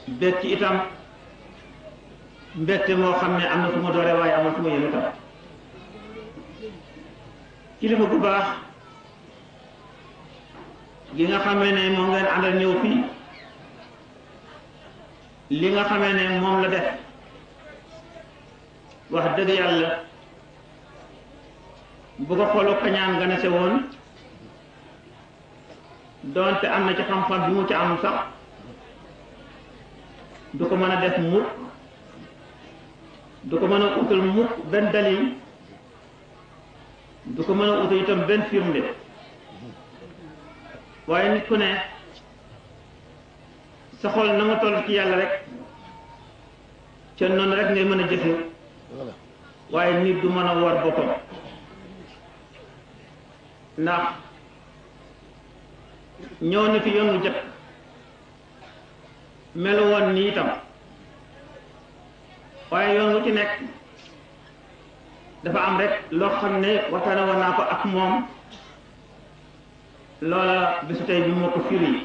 bég ci itam mbégte moo xam ne am na fu ma doore waaye amul fu ma yéen itam kilifa bu baax gi nga xamee ne moom ngeen àndal ñëw fii li nga xamee ne moom la def wax dëgg yàlla bu ko xoolu kañaan nga ne se woon doonte am na ci xam-xam bi mu ci am sax du ko mën a def mukk du ko mën a utal mukk benn dalil du ko mën a utal itam benn firnde waaye nit ku ne sa xol na nga toll ci yàlla rek ca noonu rek ngay mën a jëfe waaye nit du mën a war boppam ndax ñëw na fi yoon wu jëkk melu woon nii itam waaye yoon wu ci nekk dafa am rek loo xam ne waxtaane woon naa ko ak moom loola bisu tey bi moo ko firi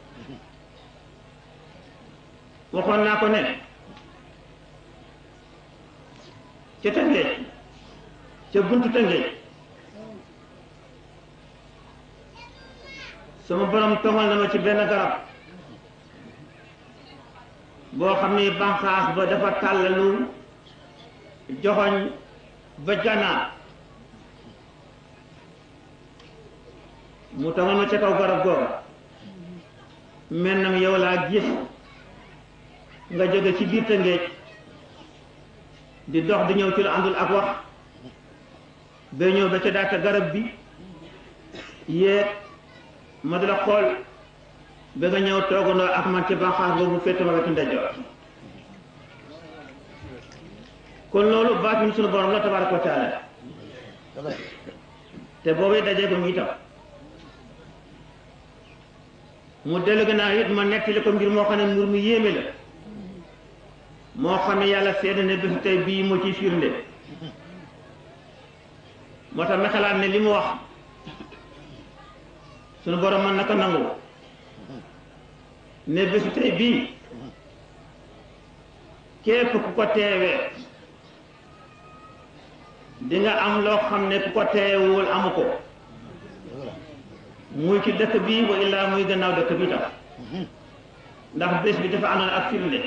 waxoon naa ko ne ca Tëngéej ca buntu Tëngéej sama borom tomal na ma ci benn garab boo xam ni banqaas ba dafa tàllalu joxoñ ba gànnaar mu tomal ma ca kaw garab googa mel na yow laa gis nga jóge ci biir Tëngéej di dox di ñëw ci lu àndul ak wax ba ñëw ba ca daata garab bi yéeg ma di la xool ba nga ñëw toogandoo ak man ci banqaas boobu féete ma wetu ndeyjoor kon loolu baatin sunu borom la tabaaraka wa taala te boobu dajee ko mu itam mu dellu gannaaw it ma nettali ko mbir moo xam ne mbir mu yéeme la moo xam ne yàlla seede ne bésu tey bii moo ciy firnde moo tax ma xalaat ne li mu wax sunu borom mën na ko nangu ne bésu tey bii képp ku ko teewee di nga am loo xam ne ku ko teewul amu ko muy ci dëkk bi wa illaa muy gannaaw dëkk bi tam ndax bés bi dafa àndoon ak firnde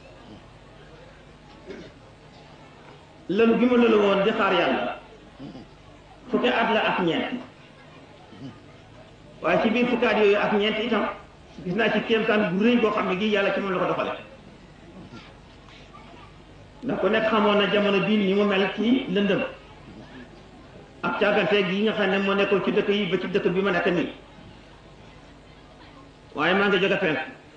lëlu gi ma lëlu woon di xaar yàlla fukki at la ak ñeent waaye ci biir fukki at yooyu ak ñeent itam gis naa ci kéemtaan bu rëy boo xam ne gi yàlla ci moom la ko doxale ndax ku nekk xamoon na jamono bii ni mu mel ci lëndëm ak càgganteeg yi nga xam ne moo nekkoon ci dëkk yi ba ci dëkk bi ma nekk nii waaye maa ngi jóge penk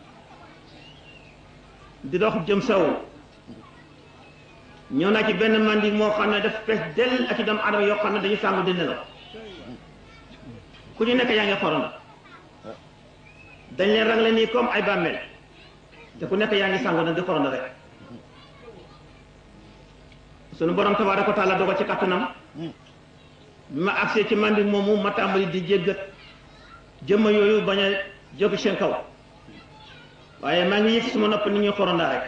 di dox jëm saw ñëw naa ci benn mandi moo xam ne daf fees dell ak i doomu adama yoo xam ne dañu sàngu di nelaw ku ñu nekk yaa ngi xorom dañ leen rangle nii comme ay bàmmeel te ku nekk yaa ngi sàngu nag di xorom rek sunu borom tabaaraka wa taala dogal ci kattanam bi ma agsee ci mandi moomu ma tàmbali di jéggat jëmma yooyu bañ a jóg seen kaw waaye maa ngi yëg suma nopp ni ñuy xorondaa rek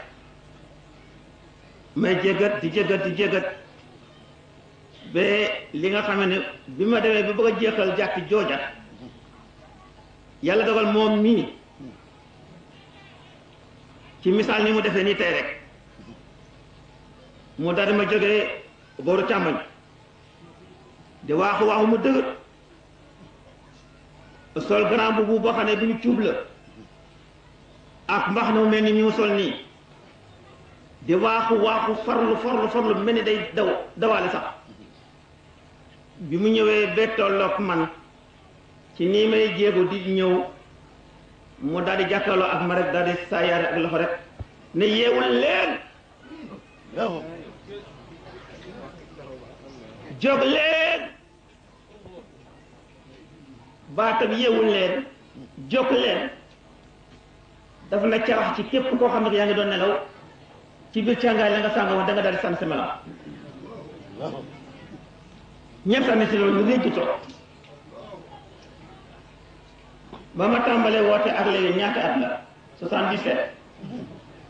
may jéggat di jéggat di jéggat ba li nga xam ne bi ma demee ba bëgg a jeexal jàkki jooja yàlla dogal moom mii ci misaal ni mu defee nii tey rek mu daal di ma jógee booru càmmoñ di waaxu waaxu mu dëgër sol grand boubou boo xam ne bu ñu cuub la ak mbax na mu mel ni mi mu sol nii di waaxu waaxu farlu farlu farlu mel ni day daw dawaale sax bi mu ñëwee ba tolloog man ci nii may jéego di ñëw mu daal di jàkkaarloo ak ma rek daal di saayaare ak loxo rek ne yeewul leen jóg leen baatam yeewul leen jóg leen dafa na carax ci képp koo xam ne yaa ngi doon nelaw ci biir càngaay la nga sàng woon da nga daal di sànni sa melam ñëpp sànni si loolu ñu réej ci toog ba ma tàmbalee woote ak léegi ñaata at la 77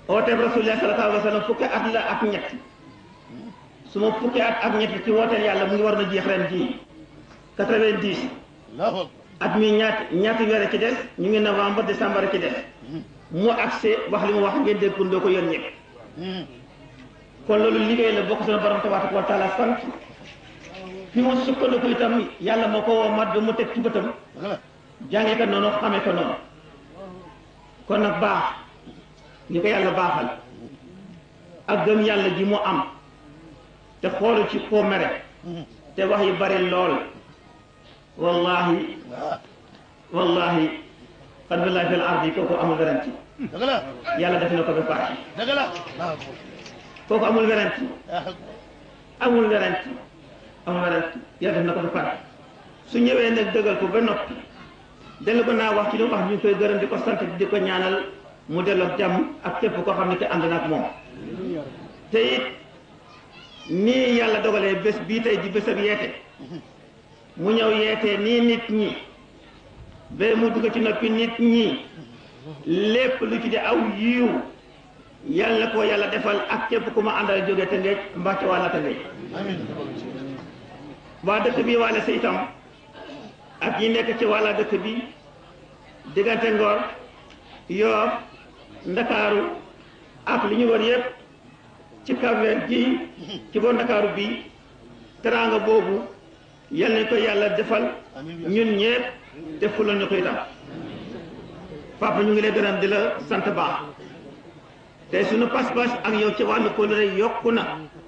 ooteeb rasulullah sallallahu alayhi wa sallam fukki at la ak ñett su ma fukki at ak ñett ci wooteel yàlla mu ngi war na jeex ren jii quatre-vingt-dix allahu akbar at mi ñaati ñaati weer ci des ñu ngi novembre décembre ci des mu accès wax li mu wax ngeen déggundoo ko yéen ñëpp kon loolu liggéey la bokk sunu borom tabaaraka wa taala sant fi mu sukkandiku itam yàlla moo ko woo mat ba mu teg ci bëtam dëgg la jàngee ko noonu xamee ko noonu kon nag baax ñu ko yàlla baaxal ak gëm yàlla ji mu am te xoolu ci koo mere te wax yi bari lool wallahi waaw wallahi xad billahi fil ardi kooku amul werante dëgg la yàlla def na ko ba pare dëgg la allahu akbar kooku amul werante allahu akbar amul werante amul werante yàlla def na ko ba pare su ñëwee nag dëggal ko ba noppi dellu ko naa wax ci li mu wax ñu ngi koy gërëm di ko sant di ko ñaanal mu delloo ak jàmm ak képp koo xam ne ki ànd na ak moom te it nii yàlla dogalee bés bii tey di bés ak yeete mu ñëw yeete nii nit ñi ba mu dugg ci noppi nit ñi lépp lu ci di aw yiiw yàlla ko yàlla defal ak képp ku ma àndal jóge te ngeej mbaa ci wàlla te ngeej amiin waa dëkk bi wàlle sa itam ak ñi nekk ci wàlla dëkk bi diggante Ngor Yoof Ndakaaru ak li ñu wër yëpp ci Cap-Vert gi ci boor Ndakaaru bi teraanga boobu yal nañ ko yàlla defal ñun ñëpp te fulal ñu ko itam papa ñu ngi lay gërëm di la sant baax te suñu pas-pas ak yow ci wàllu kóllëre yokku na